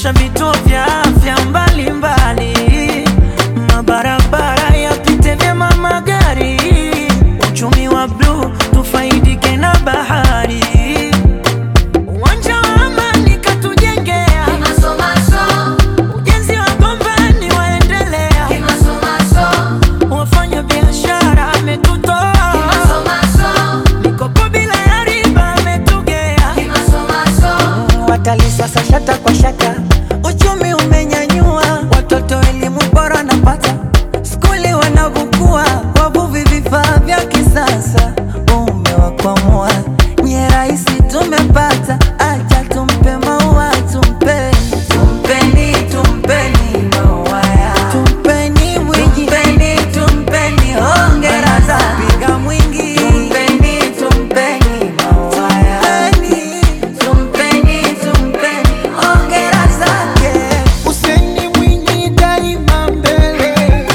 kuboresha vituo vya afya mbalimbali, mabarabara yapite vyema magari, uchumi wa bluu tufaidike na bahari, uwanja wa amani katujengea, ujenzi wa gombani waendelea, wafanya biashara ametutoa, mikopo bila ya riba ametugea. Watalii sasa shata kwa shata, uchumi umenyanyua, watoto elimu bora napata, skuli wanavukua, wavuvi vifaa vya kisasa, umewakwamua nye rahisi tumepata, acha tumpe maua tumpe, tumpeni tumpeni maua ya tumpeni mwingi, tumpeni tumpeni hongera za piga mwingi, tumpeni tumpeni maua ya tumpeni tumpeni hongera zake. Useni Mwinyi daima mbele,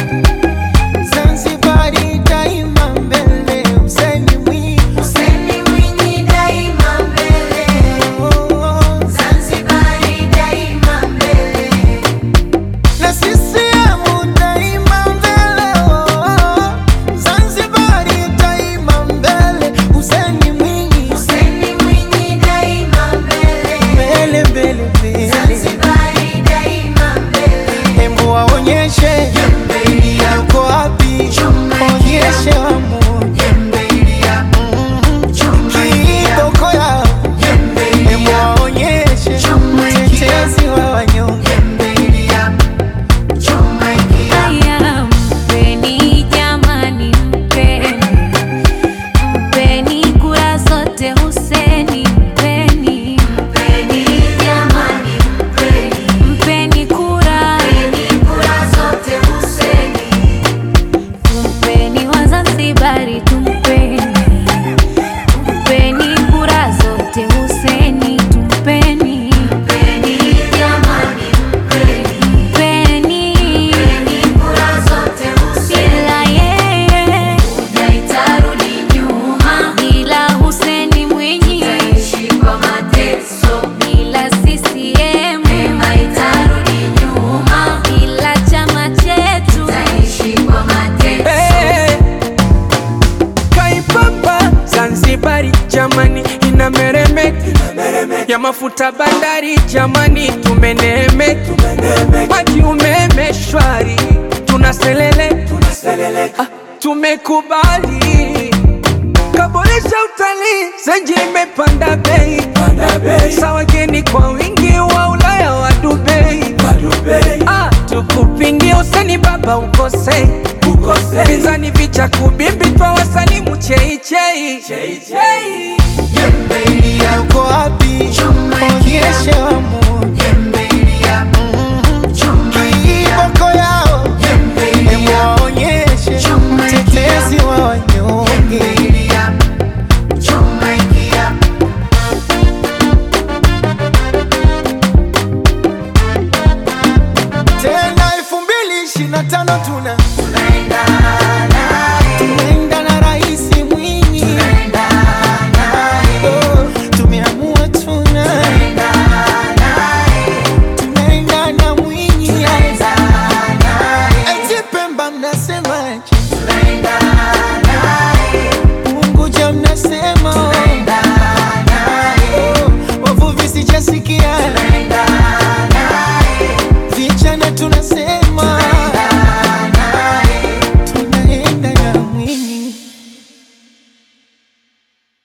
Zanzibari daima mbele. Useni Mwinyi, Hussein Mwinyi daima mbele, oh, Zanzibari daima mbele. na CCM daima mbele, oh, Zanzibari daima mbele. Useni Mwinyi, Hussein Mwinyi daima mbele, mbele mbele mbele, Zanzibari daima mbele. embu waonyeshe yuko wapi, onyeshe wamoja kiboko yao, embu waonyeshe mtetezi wa wanyonge. Haya, mpeni jamani, mpeni mpeni kura zote Huseni, mpeni mpeni jamani, mpeni mpeni kura zote Huseni, tumpeni Wazanzibari, tumpeni tumpeni kura zote Huseni, tumpeni mpeni jamani, mpeni bila yeye itarudi nyuma, bila Huseni Mwinyi bila CCM itarudi nyuma, bila chama chetu Eh, Kaipapa Zanzibari jamani inameremeka ya mafuta bandari jamani tumeneemeka maji umeme shwari tunaselele Ah, tumekubali kaboresha utalii zenji imepanda bei sa wageni kwa wingi wa Ulaya wa Dubai Ah, tukupingie useni baba ukose pinzani vicha kubimbi twa wasalimu cheichei yuko wapi? Onyeshe wamoja kiboko yao, embu waonyeshe mtetezi wa wanyonge. Tena elfu mbili ishirini na tano tuna tunaenda na Rais Mwinyi, Oh, tumeamua tuna tunaenda na Mwinyi, eti Pemba mnasemaje? Unguja mnasema oh. Oh, wavuvi sijasikia vijana tuna